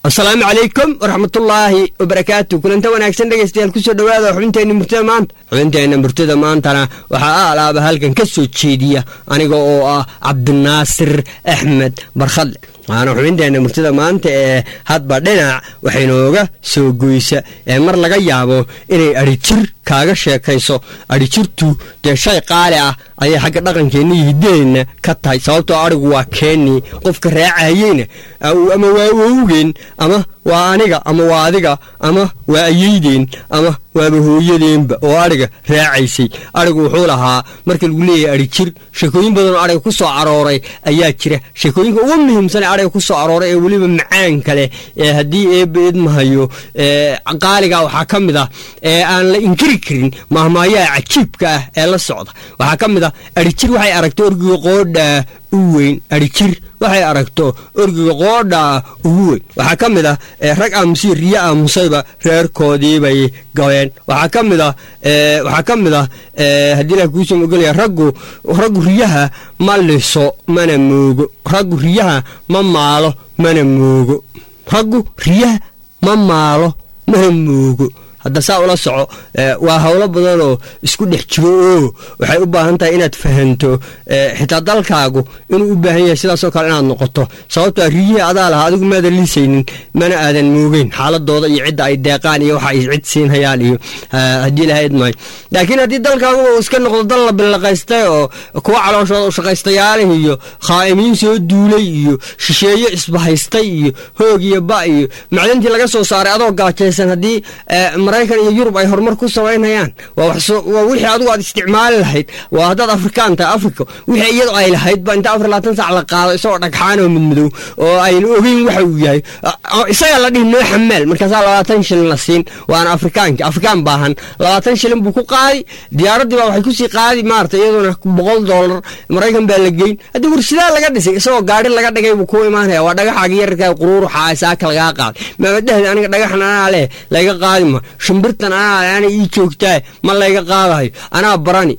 asalaamu calaykum waraxmatullaahi wabarakaatu kulanta wanaagsan dhegaystayaal kusoo dhowaada xubinteenna murtada maanta xubinteenna murtada maantana waxaa aalaaba halkan ka soo jeediya aniga oo ah cabdinaasir axmed barkhadle waana xubinteenna murtada maanta ee hadba dhinac waxaynooga soo goysa ee mar laga yaabo inay adhijir kaaga sheekayso adhijirtu dee shay qaali ah ayay xagga dhaqankeenna iyo hiddaheenna ka tahay sababtoo adhigu waa keennii qofka raacayeyna ama waa wowgeen ama waa aniga ama waa adiga ama waa ayeydeen ama waaba hooyadeenba oo adhiga raacaysay adhigu wuxuu lahaa marka lagu leeyahay adhijir sheekooyin badanoo adhiga ku soo arooray ayaa jira sheekooyinka ugu muhiimsan ee adhiga ku soo arooray ee weliba macaanka leh ee haddii eebba idmahayo qaaliga waxaa ka mid ah ee aan la inkiri karin mahmaayaha cajiibka ah ee la socda waxaa ka mid ah adhijir waxay aragtay orgiga qoodhaa u weyn adhijir waxay aragto orgiga qoodhaa ugu weyn waxaa ka mid ah rag aamusiyo riyo aamusayba reerkoodiibay gabeen waxaa ka mid ah waxaa ka mid ah haddii ilaah kuusoo ogolaya raggu raggu riyaha ma liso mana moogo raggu riyaha ma maalo mana moogo raggu riyaha ma maalo mana moogo hadda saa ula soco waa howlo badanoo isku dhex jiro oo waxay u baahan tahay inaad fahanto xitaa dalkaagu inuu u baahan yahay sidaasoo kale inaad noqoto sababtoa riyihii adaa lahaa adigu maadan liisaynin mana aadan moogeyn xaaladooda iyo cidda ay deeqaan iyo waxa ay cid siinhayaan iyo haddii ilaha idmaayo laakiin haddii dalkaaguba uu iska noqdo dal la billaqaystay oo kuwa calooshooda ushaqaystayaalih iyo khaa'imiin soo duulay iyo shisheeyo isbahaystay iyo hoog iyo ba iyo macdantii laga soo saaray adoo gaajaysan haddii maraykan iyo yurub ay horumar ku samaynayaan waa wixii adigu aad isticmaali lahayd waa haddaad afrikaan tahay africa wixii iyadu ay lahayd ba inta afar labaatan sac la qaado isagoo dhagxaan oo midmadow oo ayna ogeyn waxa uu yahay isaga la dhihi noo xamaal markaasaa labaatan shilin la siin waana afrikaanki afrikaan baahan labaatan shilin buu ku qaadi diyaaraddii baa waxay kusii qaadi maarata iyaduna boqol doolar maraykan baa la geyn haddii warshidaa laga dhisay isagoo gaari laga dhigay buu ku imaanaya waa dhagaxaagi yararkaa quruuruxa saaka lagaa qaaday maabadhahda aniga dhagaxan anaa leh laga qaadi ma shimbirtan anaa ana ii joogtaa ma layga qaadayo anaa barani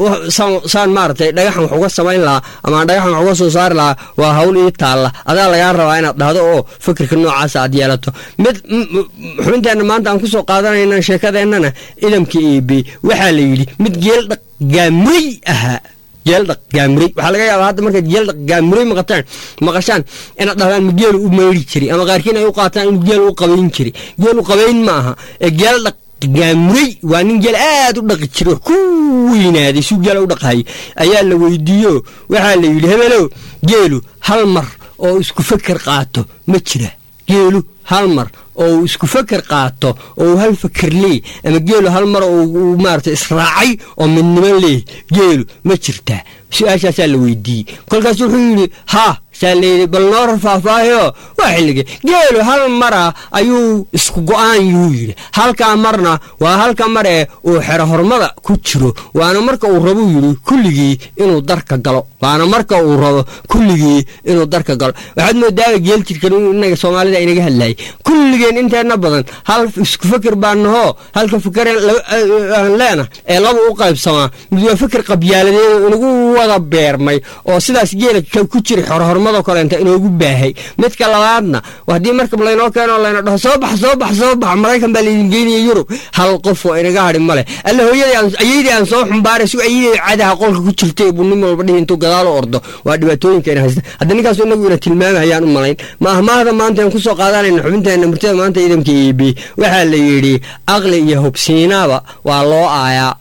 saan maaratay dhagaxan wax uga samayn lahaa ama dhagaxan wax uga soo saari lahaa waa hawl ii taalla adaa lagaa rabaa inaad dhahdo oo fikirka noocaasa aad yeelato mid xubinteenna maanta aan kusoo qaadanayna sheekadeennana idamka eebe waxaa la yidhi mid geeldhaq gaamuray ahaa geeldhaq gaamuray waxaa laga yaabaa hadda markaad geeldhaq gaamuray maqataan maqashaan inaad dhahdaan ma geelu u mayri jiray ama qaarkiin ay u qaataan inuu geelu u qabayn jiray geelu qabayn ma aha ee geeldhaq gaamuray waa nin geel aad u dhaqi jiro ku weynaaday suu geela u dhaqahay ayaa la weydiiyo waxaa la yidhi hebelow geelu hal mar oo isku feker qaato ma jira geelu hal mar oo uu isku feker qaato oo uu hal feker leey ama geelu hal mar oo uu maarata israacay oo midnimo leey geelu ma jirtaa su-aashaasaa la weydiiyey kolkaas wuxuu yidhi haa saa layidhi bal noo faahfaahiyo waa xillige geelu hal mara ayuu isku go-aan yuu yidhi halkaa marna waa halka mar ee uu xero hormada ku jiro waana marka uu rabuu yidhi kulligii inuu darka galo waana marka uu rabo kulligii inuu darka galo waxaad moodaaba geel jirkan inaga soomaalida inaga hadlayay kulligeen inteenna badan hal isku feker baa nahoo halka fekeraan leena ee laba u qaybsamaa mid waa feker qabyaaladeed inagu wada beermay oo sidaas geela ku jira xorohormadoo kaleenta inoogu baahay midka labaadna haddii markab laynoo keeno layna dhaho soo bax soo bax soo bax maraykan baa laydin geynaya yurub hal qof oo inaga hadhi male alla hooyadayaydii aan soo xumbaaray su ayadii cadaha qolka ku jirtay buu nin walba dhihi intuu gadaal u ordo waa dhibaatooyinka ina haysta hadda ninkaasu inagu ina tilmaamahayaan u malayn ma ahmaahda maanta aan kusoo qaadanayna xubinteena murtada maanta ciidanka eebe waxaa la yidhi aqli iyo hubsiinaaba waa loo aayaa